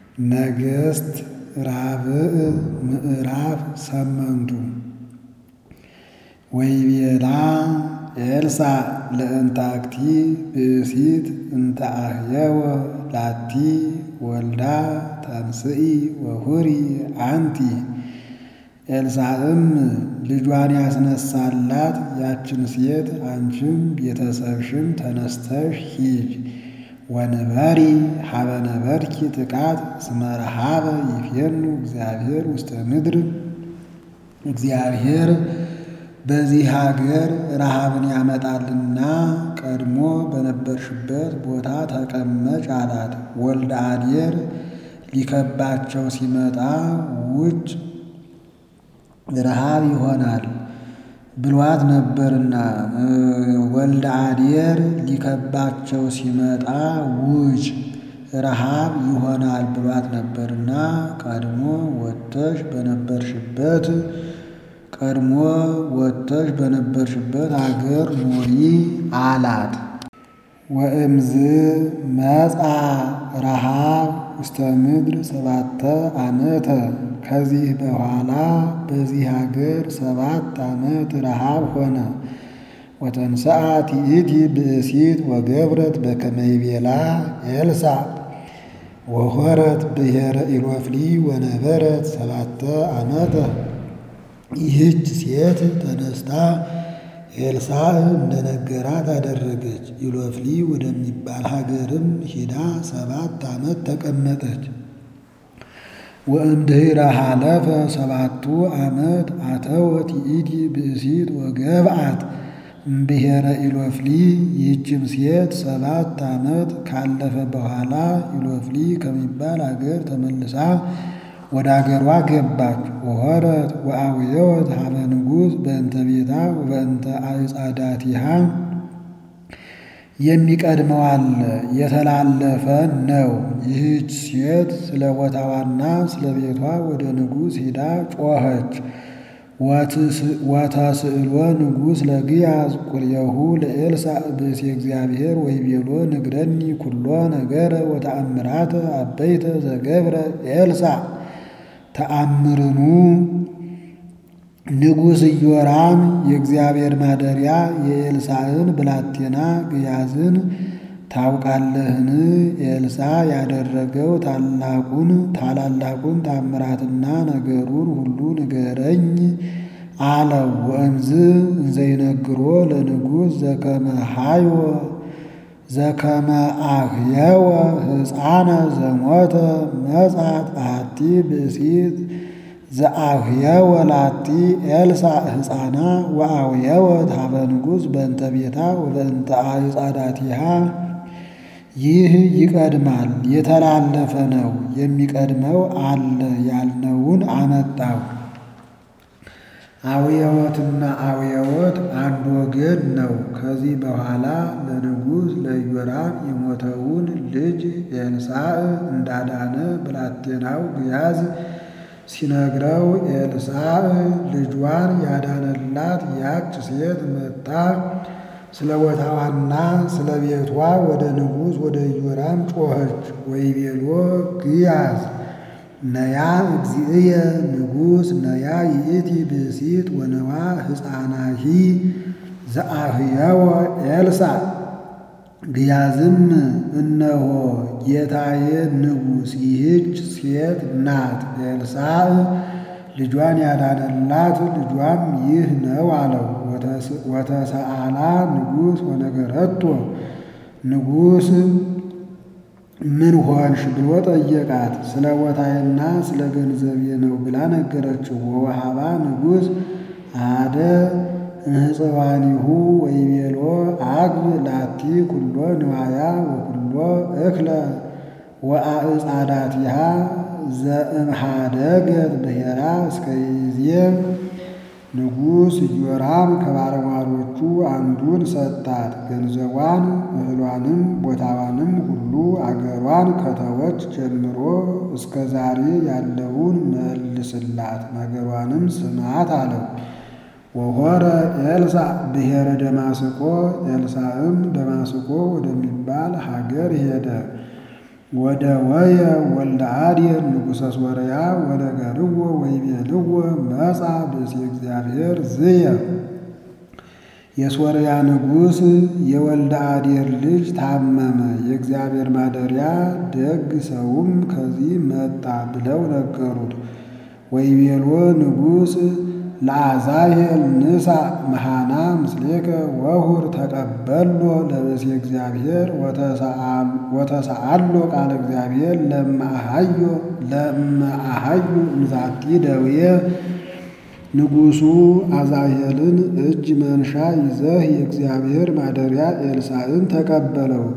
ነገሥት ራብዕ ምዕራፍ ሰመንቱ ወይቤላ ኤልሳዕ ለእንታክቲ ብእሲት እንተ አህየወ ላቲ ወልዳ ተንስኢ ወሁሪ አንቲ ኤልሳዕም ልጇን ያስነሳላት ያችን ሴት አንቺም ቤተሰብሽም ተነስተሽ ሂጅ ወንበሪ ሀበ ነበርኪ ጥቃት እስመ ረሃበ ይፌኑ እግዚአብሔር ውስተ ምድር እግዚአብሔር በዚህ ሀገር ረሃብን ያመጣልና ቀድሞ በነበርሽበት ቦታ ተቀመጭ አላት። ወልደ አዴር ሊከባቸው ሲመጣ ውጭ ረሃብ ይሆናል ብሏት ነበርና ወልደ አዴር ሊከባቸው ሲመጣ ውጭ ረሃብ ይሆናል ብሏት ነበርና ቀድሞ ወጥተሽ በነበርሽበት ቀድሞ ወጥተሽ በነበርሽበት አገር ኑሪ አላት። ወእምዝ መጻ ረሃብ ውስተ ምድር ሰባተ ዓመተ ከዚህ በኋላ በዚህ ሀገር ሰባት ዓመት ረሃብ ሆነ። ወተንሥአት ይእቲ ብእሲት ወገብረት በከመ ይቤላ ኤልሳዕ ወሖረት ብሔረ ኢሎፍሊ ወነበረት ሰባተ ዓመተ ይህች ሴት ተነስታ ኤልሳዕ እንደነገራት አደረገች። ኢሎፍሊ ወደሚባል ሀገርም ሂዳ ሰባት ዓመት ተቀመጠች። ወእምድኅረ ሀለፈ ሰባቱ ዓመት አተወት ይእቲ ብእሲት ወገብአት እምብሔረ ኢሎፍሊ። ይህችም ሴት ሰባት ዓመት ካለፈ በኋላ ኢሎፍሊ ከሚባል አገር ተመልሳ ወደ አገሯ ገባች። ወሖረት ወአውየወት ሀበ ንጉሥ በእንተ ቤታ ወበእንተ አዕጻዳቲሃ የሚቀድመው አለ የተላለፈ ነው። ይህች ሴት ስለ ቦታዋና ስለ ቤቷ ወደ ንጉሥ ሂዳ ጮኸች። ወተስእሎ ንጉሥ ለግያዝ ቁልኤሁ ለኤልሳዕ ብእሲ እግዚአብሔር ወይቤሎ ንግረኒ ኩሎ ነገረ ወተአምራተ አበይተ ዘገብረ ኤልሳዕ ተአምርኑ ንጉሥ ኢዮራም የእግዚአብሔር ማደሪያ የኤልሳዕን ብላቴና ግያዝን ታውቃለህን? ኤልሳዕ ያደረገው ታላቁን ታላላቁን ታምራትና ነገሩን ሁሉ ንገረኝ አለው። ወእምዝ እንዘይነግሮ ለንጉሥ ዘከመ ሃይወ ዘከመ አህየወ ሕፃነ ዘሞተ መጻት አሐቲ ብእሲት ዘአህየወ ላቲ ኤልሳዕ ሕፃና ወአውየወት ሀበ ንጉሥ በእንተ ቤታ ወበእንተ አዕጻዳቲሃ። ይህ ይቀድማል፣ የተላለፈ ነው። የሚቀድመው አለ ያልነውን አመጣው። አውየወትና አውየወት አንድ ወገን ነው። ከዚህ በኋላ ለንጉሥ ለኢዮራም የሞተውን ልጅ ኤልሳዕ እንዳዳነ ብላቴናው ግያዝ ሲነግረው ኤልሳዕ ልጇን ያዳነላት ያች ሴት መጣ ስለ ቦታዋና ስለ ቤቷ ወደ ንጉሥ ወደ ኢዮራም ጮኸች። ወይቤሎ ግያዝ ነያ እግዚእየ ንጉሥ ነያ ይእቲ ብእሲት ወነዋ ሕፃናሂ ዘአህየወ ኤልሳዕ። ግያዝም እነሆ ጌታዬ ንጉሥ ይህች ሴት ናት፣ ኤልሳዕ ልጇን ያዳነላት ልጇም ይህ ነው አለው። ወተሰአላ ንጉሥ ወነገረቶ ንጉሥ ምን ሆንሽ ብሎ ጠየቃት። ስለ ቦታዬና ስለ ገንዘቤ ነው ብላ ነገረችው። ወወሃባ ንጉሥ አደ እንህፅዋኒሁ ወይቤሎ አግብ ላቲ ኩሎ ንዋያ ወኩሎ እክለ ወአዕጻዳቲሃ ዘእምሃደገት ብሔራ እስከ ይዜ ንጉሥ ኢዮራም ከባለሟሎቹ አንዱን ሰጣት። ገንዘቧን፣ እህሏንም፣ ቦታዋንም ሁሉ አገሯን ከተወች ጀምሮ እስከ ዛሬ ያለውን መልስላት፣ ነገሯንም ስማት አለው። ወሖረ ኤልሳዕ ብሔረ ደማስቆ ኤልሳዕም ደማስቆ ወደሚባል ሀገር ሄደ። ወደ ወየ ወልደ አዴር ንጉሠ ሶርያ ወነገርዎ ወይቤልዎ መጻ ብእሲ እግዚአብሔር ዝየ የሶርያ ንጉሥ የወልደ አዴር ልጅ ታመመ፣ የእግዚአብሔር ማደሪያ ደግ ሰውም ከዚህ መጣ ብለው ነገሩት። ወይቤሎ ንጉሥ ለአዛሄል ንሳ መሃና ምስሌከ ወሁር ተቀበሎ ለብእሲ እግዚአብሔር ወተሰአሎ ቃለ እግዚአብሔር ለማአሃዮ ለማአሃዩ እምዛቲ ደውየ ንጉሡ አዛሄልን እጅ መንሻ ይዘህ የእግዚአብሔር ማደሪያ ኤልሳዕን ተቀበለው